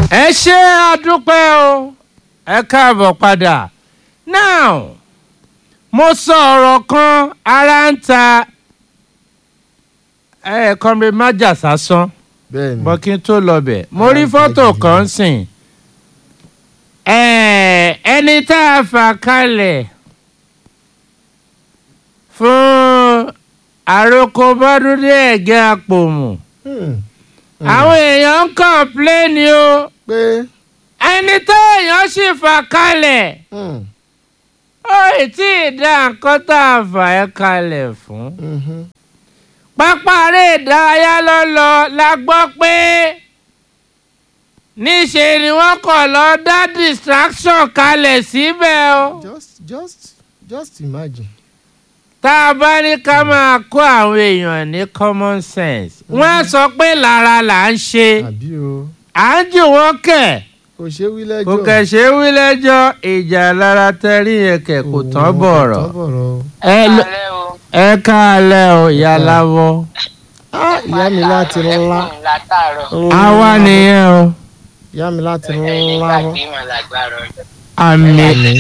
ẹ ṣe àdúpẹ́ o ẹ káàbọ̀ padà now mo sọ ọ̀rọ̀ kan ara ń ta ẹ̀ẹ̀kan mi má jà sásán bẹ́ẹ̀ni bọ́ kí n tó lọ bẹ̀ mo Ara rí ń ta fọ́tò gidi kan gan. sìn Ẹ̀, ẹni tá a fà kalẹ̀ fún àròkọ bọ́dúndé ẹ̀gẹ́ àpòmù Hmm. àwọn èèyàn ń kọ̀ǹpléènì o pé ẹni tó èèyàn sì fà kalẹ̀ hmm, ó ì tí ì dá nǹkan tá a fà ẹ́ kalẹ̀ fún. mhm. pápá eré ìdárayá ló lọ la gbọ́ pé níṣe ni wọ́n kọ̀ lọ dá distraction kalẹ̀ síbẹ̀ o. just just just imagine. tá a bá ní ká máa kó àwọn èèyàn ní common sense wọ́n á sọ pé lára là ń ṣe àbí o à ń jù wọ́n kẹ̀. kò ṣe wí lẹ́jọ́. kò kẹ̀sẹ̀ wí lẹ́jọ́ ìjà lára tẹ́rí yẹn kẹ̀ kò tán bọ̀rọ̀. kò tán bọ̀rọ̀. ẹ lọ- alẹ́ o ẹ káalẹ́ o ìyá láwọ́. Ah, ìyá mi láti ńlá ẹkùn látàárọ̀ àwa nìyẹn o. ìyá mi láti ẹ̀yìn ńlá gbàgbé mà lágbára ọjọ́ àmì àmì.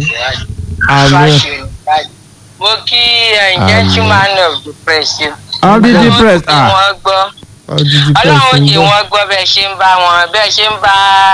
Fashion, fashion. mo kí ẹ̀yin gentleman of the press o. ọdún Ọlọ́run depressed kí ah wọ́n gbọ́ ọdún ọlọ́run kí pẹ̀sì ń bọ̀. wọ́n gbọ́ bẹ́ẹ̀ ṣe ń bá wọn bẹ́ẹ̀ ṣe ń bá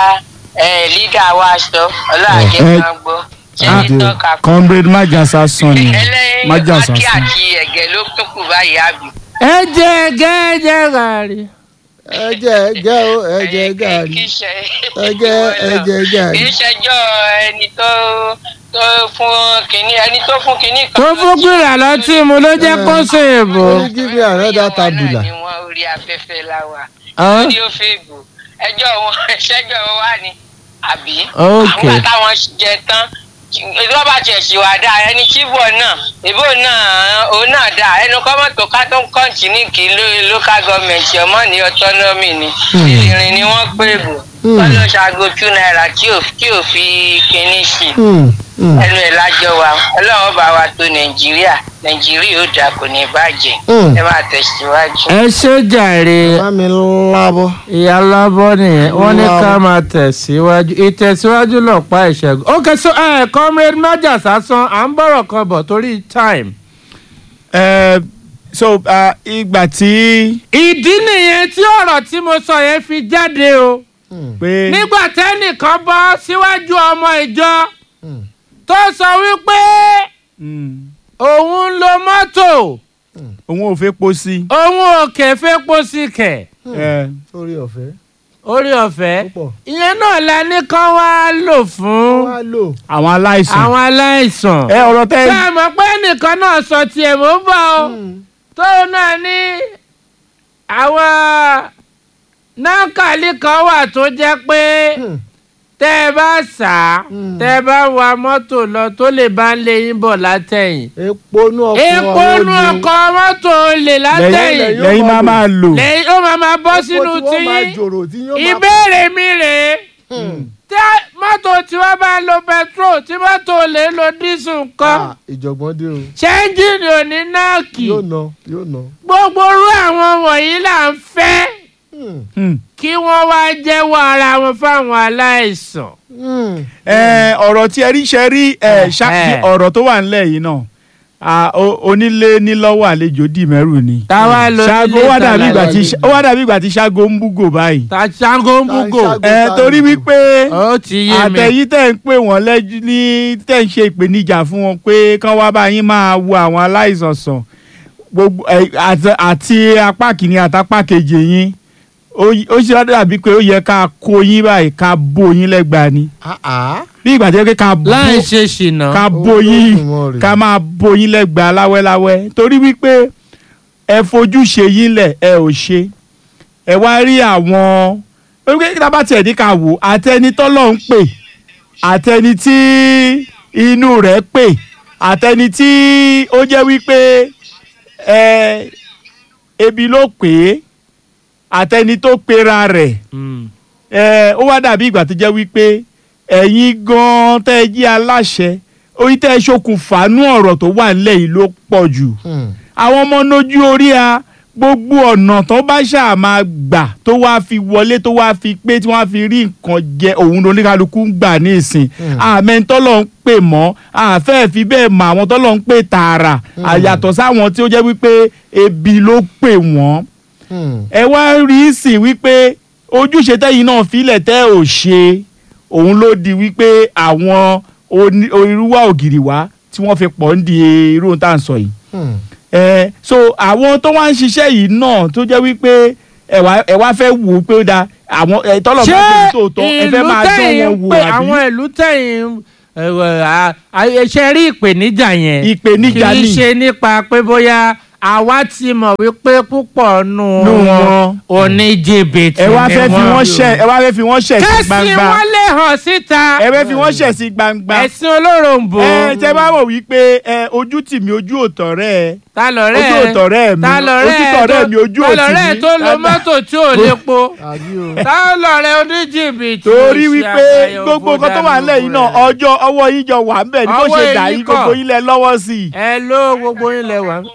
ẹ̀, leader wa sọ ọlọ́run àjẹ́ Eh, kan gbọ́ ṣé ah, ní tọ́ka kù. comrade májàsá sàn ni ẹlẹ́yin májàsá mákì sàn. àti ẹ̀gẹ́ ló tún kù báyìí àbí. ẹ jẹ ẹgẹ ẹ jẹ gàrí. ẹ jẹ ẹ jẹ o ẹ jẹ gàrí kì í ṣe ẹ jẹ ẹ jẹ gàrí. kì í ṣẹjọ́ ẹni tó tó fún kínní ẹni tó fún kínní kan. tó fún gbìrà lọtí mu ló jẹ kó ṣe èbò. ó ní give me another tabula. ni wọn orí afẹ́fẹ́ la wà. Ọ́. lórí ó fèèbù ẹjọ́ wọn ṣẹ́jọ́ wọn wà ní àbí. Ok. àwọn táwọn jẹ tán lọ́ba tiẹ̀ sì wà dáa ẹni chíbọ̀ náà ìbò náà òun náà dáa ẹnu kọ́mọ̀tò ká tó ń kọ́ǹtì ní kí ló- local government ọmọ ní autonomy ni ìrìn ni wọ́n pè bò Hmm. wọ́n lọ ṣaago two naira tí ò tí ò fi kinní sí i Hmm, hmm, ẹnu ẹ̀ lájọ wa ọlọ́run bá wa tó nàìjíríà nàìjíríà ó dà kò ní bàjẹ́ Hmm. ẹ máa tẹ̀síwájú. ẹ ṣe jàre bá mi lábọ́. ìyá lábọ́ nìyẹn wọ́n ní ká Lábọ́. máa tẹ̀síwájú ìtẹ̀síwájú lọ́pàá ìṣẹ́gun. ok so ẹ comrade májà sásán à ń bọ̀rọ̀ kan bọ̀ torí time. Eh, so ah, ìgbà tí ìdí nìyẹn tí ọ̀rọ̀ tí mo sọ yẹn fi jáde o. Hmm, pé nígbà tẹ́nìkan bọ́ síwájú ọmọ ìjọ hmm, tó sọ wípé mm, òun ń lo mọ́tò òun ò fẹ́ po sí. òun ò kẹfẹ́ pósí kẹ̀ Eh, orí ọ̀fẹ́ orí ọ̀fẹ́ púpọ̀. ìyẹn náà la ní kán wá lò fún wá lò. àwọn aláìsàn. àwọn aláìsàn. ẹ ọ̀rọ̀ tẹ́ ṣé ẹ mọ̀ pé nìkan náà sọ tiẹ̀ mò ń bọ̀ o Hmm, tóun náà ní àwọn nákàlí kan wà tó jẹ́ pé hmm, tẹ́ ẹ bá sà á Hmm. tẹ́ ẹ bá wa mọ́tò lọ tó lè bá ń lé yín bọ̀ látẹ̀yìn. epo nú ọkọ̀ epo nu olè. ọkọ̀ mọ́tò olè látẹ̀yìn lẹ́yìn- lẹ́yìn máa máa lò. lẹ́yìn ó máa máa bọ́ Epo sínú tí wọ́n máa tiyín jòrò tí yóò máa. ìbéèrè mi rèé Hmm, tí mọ́tò tiwa bá lo petrol tí mọ́tò olè lo dísù kan ah, ìjọ̀gbọ́n dé o. ṣẹ́ńjìnì ò ní náàkì yóò ná yóò ná. gbogbo irú àwọn wọ̀nyí là ń fẹ́ Hmm, Hmm. kí wọ́n wá jẹ́wọ́ ara wọn fáwọn aláìsàn. hmm, Eh, ọ̀rọ̀ tí ẹ rí ṣe rí eh, ṣá- Eh. ọ̀rọ̀ tó wà nílẹ̀ yìí náà ah, o- onílé nílọ́wọ́ àlejò dì mẹ́rù ni. táwa lo ṣáàgó ilé wá dàbí ìgbà tí ìtàlá- ó wá dàbí ìgbà tí ṣáàgó ń búgò báyìí. ta ṣáńgó ń búgò Ṣáńgó. ẹ torí wípé ó ti yé mi. àtẹ̀yí tẹ̀ ń pè wọ́n lẹ́jú ní tẹ̀ ń ṣe ìpèníjà fún wọn pé kán wá bá yín máa wo àwọn aláìsàn sàn gbogbo ẹ, àti- àti apá kìíní àtàpá kejì yín ó y- ó ṣe dàbí pé ó yẹ ká kó yín báyìí ká bó yín lẹ́gbàá ni Ah, ah. bí ìgbà tó yẹ kí ká bó láì ṣe ṣìnà. ká bó yín Olódùmarè. ká máa bó yín lẹ́gbàá láwẹ́láwẹ́ torí wípé ẹ fojú ṣe yín lẹ̀ ẹ ò ṣe ẹ wá rí àwọn orí pé tá a bá tiẹ̀ ní ká wò àtẹni tọ́lọ̀ ń pè àtẹni tí inú rẹ̀ pè àtẹni tí ó jẹ́ wípé ẹ ebi ló pè é àtẹni tó pera rẹ̀ Mm. ẹ ó wá dàbí ìgbà tó jẹ́ wípé ẹ̀yin gan-an tẹ́ ẹ jí aláṣẹ orí tẹ́ ẹ ṣokùnfàánú ọ̀rọ̀ tó wà nílẹ̀ yìí ló pọ̀ jù Hmm, àwọn ọmọ nójú orí a gbogbo ọ̀nà tó bá ṣáà máa gbà tó wáá fi wọlé tó wáá fi pé tí wọ́n á fi rí nǹkan jẹ òun ló oníkálukú ń gbà ní ìsìn àmẹ́ tọ́lọ̀ ń pè mọ́ àfẹ́ fi bẹ́ẹ̀ mọ àwọn tọ́lọ̀ ń pè tààrà àyàtọ̀ sáwọn tí ó jẹ́ wípé ebi ló pè wọ́n Hmm. ẹ wá rí sí wípé ojúṣe tẹ́yìn náà filẹ̀ tẹ́ ò ṣe òun ló di wípé àwọn oní- irúwà ògiri wá tí wọ́n fi pọ̀ ń di irú ohun tá à ń sọ yìí Hmm. ẹ so àwọn tó wá ń ṣiṣẹ́ yìí náà tó jẹ́ wípé ẹ wá ẹ wá fẹ́ wò ó pé ó da àwọn ẹ tọ́lọ̀ ṣé máa tó tòótọ́ ẹ fẹ́ ìlú máa dán tẹ̀yìn wọn ń wò pè àbí àwọn ìlú tẹ̀yìn ṣe rí ìpèníjà yẹn Ìpèníjà kì í ni. ṣe nípa pé bóyá àwa ti mọ̀ wípé púpọ̀ nù Nù wọn wọn. oníjìbìtì ẹ wá ni fẹ́ fi wọ́n wọ́n. ṣẹ̀ ẹ wá fẹ́ fi wọ́n ṣẹ̀ sí kẹ́sì gbangba wọn lè hàn síta ẹ fẹ́ fi wọ́n ṣẹ̀ sí gbangba ẹ̀sìn olóròǹbó ẹ tẹ bá wò wípé ẹ ojú tì mí ojú òtọ̀ rẹ ẹ ta lọ̀rẹ́ ojú òtọ̀rẹ́ mi ta lọ̀rẹ́ ojú tọ̀rẹ́ mi ojú ta òtì lọ̀rẹ́ mi tó lo mọ́tò tí ò lépo àbí o. ta lọ̀rẹ́ oníjìbìtì torí òṣì wípé àgbáyé gbogbo òfò nǹkan tó wà dànù nílẹ̀ yìí náà rẹ̀. ọjọ́ ọwọ́ yín jọ wà ń bẹ̀ ní bó Ọwọ́ ṣe dà èyí yín kọ́. gbogbo yín lẹ lọ́wọ́ sí i. ẹ ló gbogbo yín lẹ wà.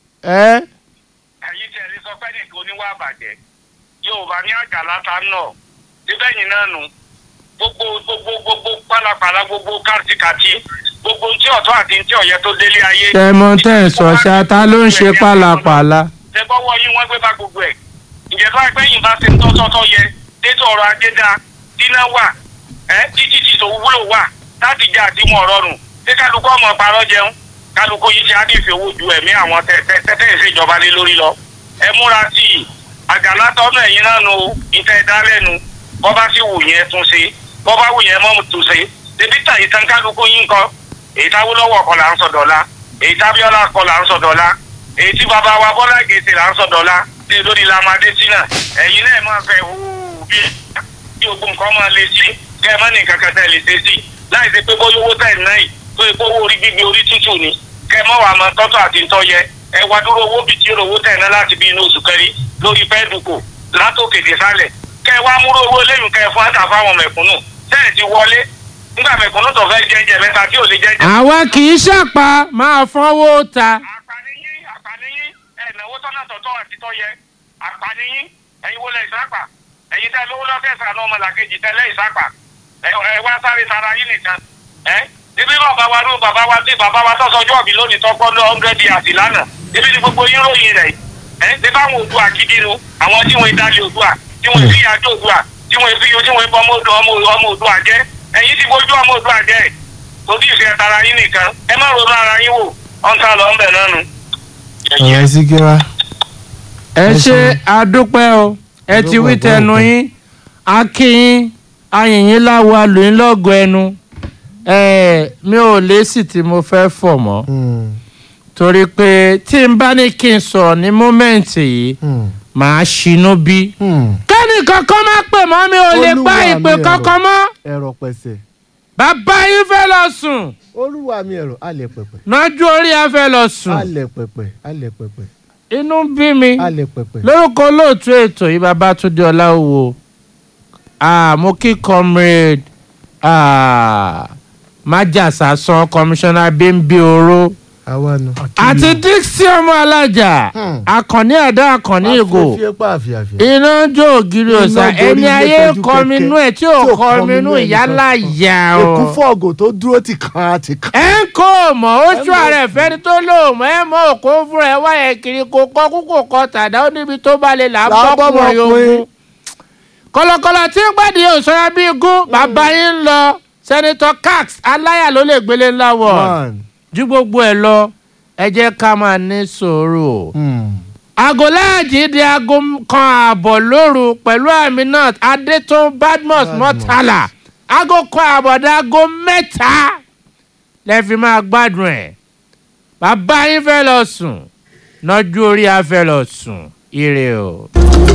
ẹ ẹ̀yin tí ẹni sọ pé nìkan oníwà àbàjẹ́ yorùbá ní àjàlá ta náà síbẹ̀ yìí náà nù gbogbo gbogbo gbogbo pálapàla gbogbo kàtìkàtì gbogbo ntí ọ̀tọ̀ àti ntí ọ̀yẹ́ tó délé ayé. tẹmọ tẹ ẹ sọ ṣá ta ló ń ṣe pálapàla. ṣe bọ́wọ́ yín wọ́n gbé bá gbogbo ẹ̀ ǹjẹ́ tó ẹgbẹ́ yìí bá ṣe ń tọ́tọ́tọ́ yẹ détò ọrọ̀ ajé dáa dínà wà ẹ́ títí tí tó wúlò wà láti jẹ́ àdìmọ̀ rọrùn ṣé kálukú ọmọ parọ́ jẹun kálukú yìí ti á dì fi owó ju ẹ̀mí àwọn tẹ́tẹ́ ìṣèjọba lé lórí lọ ẹ múra sí i àjàlá tọ́nù ẹ̀yìn náà nu ìtẹ́ ìdálẹ́nu bọ́ bá sì wù yẹn tún ṣe bọ́ bá wù yẹn mọ́ tún ṣe débi tà ìtàn kálukú yín kọ́ èyí táwọ́lọ́wọ́ kọ́ là ń sọ dọ́là èyí tábíọ́lá kọ́ là ń sọ dọ́là èyí tí bàbá wa bọ́lá gèsè là ń sọ dọ́là tí lórí lamadé sí náà ẹ̀yin náà máa fẹ́ hùwù bí tí ogun nǹkan máa le sí kẹ́ ẹ má ní nǹkan kan tẹ̀ lè ṣe sí láì ṣe pé bóyá owó tẹ̀ náà yìí tó yẹ kó owó orí gbígbé orí tútù ni kẹ́ ẹ má wàá máa tọ́tọ̀ àti ntọ́ yẹ ẹ wá dúró owó bìí tí owó tẹ̀ náà láti bí inú oṣù kẹrin lórí fẹ́ẹ́dùkù látòkè dé sálẹ̀ kẹ́ ẹ wá múrò owó lẹ́yìn kẹ́ ẹ fún àtà fáwọn mẹ̀kúnnù sẹ́ẹ̀ ti wọlé nígbà mẹ̀kúnnù tó fẹ́ jẹ́jẹ́ mẹ́ta tí ò lè jẹ́jẹ́ àwa kì í ṣàpá máa fọwọ́ ta. àpàníyín àpàníyín ẹ̀nàwó tọ́nà tọ̀tọ̀ àti tọ́yẹ àpàníyín ẹ̀yin wọlé ìsápà ẹ̀yin tẹ́ lówó lọ́fẹ́ sànú ọmọlàkejì tẹ́lẹ̀ ìsápà ẹ̀ ẹ̀ wá sáré tara yín nìkan ẹ̀ ibi bàbá wa ló bàbá wa tí bàbá wa tọ́sọ ọjọ́ òbí lónìí tọ́kọ́ lọ hundred years lánàá ibi ni gbogbo yín ròyìn rẹ̀ ẹ̀ ṣé báwọn òdua kìdínú àwọn tí wọ́n dalẹ̀ òdua tí wọ́n fi yàjọ òdua tí wọ́n fi tí wọ́n bọ́ ọmọ òdua jẹ́ ẹ̀yin ti fojú ọmọ òdua jẹ́ torí ìfẹ́ tara yín nìkan ẹ má ronú ara yín wò ọ̀ntà lọ ńbẹ̀ náà nu. ọ̀rẹ́ síkírá. ẹ Ẹ ṣe ṣeun. àdúpẹ́ o ẹ ti wí Àdúpẹ́, tẹnu àdúpẹ́. yín akínyín ayìnyín láwo alòyìn lọ́gọ̀ ẹnu ẹ mi ò lésì tí mo fẹ́ fọ̀ mọ́ Hmm. torí pé tí n bá ní kí n sọ̀rọ̀ ní mómẹ́ǹtì yìí Hmm. màá ṣinú bí. Hmm. kẹ́ni kankan má pè mọ́ mi ò lè gbá Olúwa ìpè mi kankan mọ́ ẹ̀rọ pẹ̀sẹ̀. bàbá yín fẹ́ lọ sùn olúwa mi ẹ̀rọ alẹ̀ pẹ̀pẹ̀. nájú orí ẹ fẹ́ lọ sùn alẹ̀ pẹ̀pẹ̀ alẹ̀ pẹ̀pẹ̀ inú ń bí mi alẹ̀ pẹ̀pẹ̀. lórúkọ olóòtú ètò yìí Babátúndé Ọláwò ah, mo kí comrade ah, májàsá san komisanna bímbí oró àwa nu. àti dixie ọmọ alájà Hmm. akànní ẹ̀dá akànní ìgò afẹ́fẹ́ pa àfihàfihàn. iná jó ògiri Iná ọ̀sà gorí ẹni ilé ayé pẹ̀jú kọminú ẹ̀ tí ò tí ò kọminú kọminú ẹnì ìyálà kankan. yà èkú ọ́ fọ́ọ̀gù tó dúró ti kan àti kan. ẹ ń kó o mọ̀ oṣù Ẹ mọ̀ ààrẹ fẹ́ni tó lò mọ́ ẹ mọ̀ òkú fúnra ẹ wáyé kiri kò kọ́ kúkò kọ́ tàdá ó níbi tó bá lè là ń Là ń bọ́kùnrin bọ́mọkùnrin. ogun. kọ̀lọ̀kọ̀lọ̀ tí ń gbàdí òṣèré bíi gún bàbá yín ń lọ sẹ́nitọ́ cax aláyà ló lè gbélé ńlá wọ̀ Man. ju gbogbo ẹ̀ lọ ẹ jẹ́ ká máa ní sùúrù. Hmm. aago láàjì di aago kan ààbọ̀ lóru pẹ̀lú Aminat Adétún Badmus Badmus. Mọ́tàlá aago kan ààbọ̀ dé aago mẹ́ta lẹ́ fi máa gbádùn ẹ̀ bàbá yín fẹ́ lọ sùn nájú orí afẹ́ lọ sùn ire o.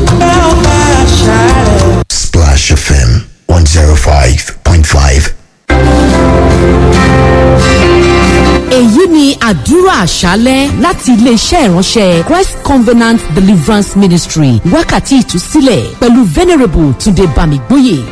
Splash FM 105.5. èyí ni àdúrà àṣálẹ́ láti iléeṣẹ́ ìránṣẹ́ Christ Covenant Deliverance Ministry wákàtí ìtúsílẹ̀ pẹ̀lú venerable Túndé Bámigbóyè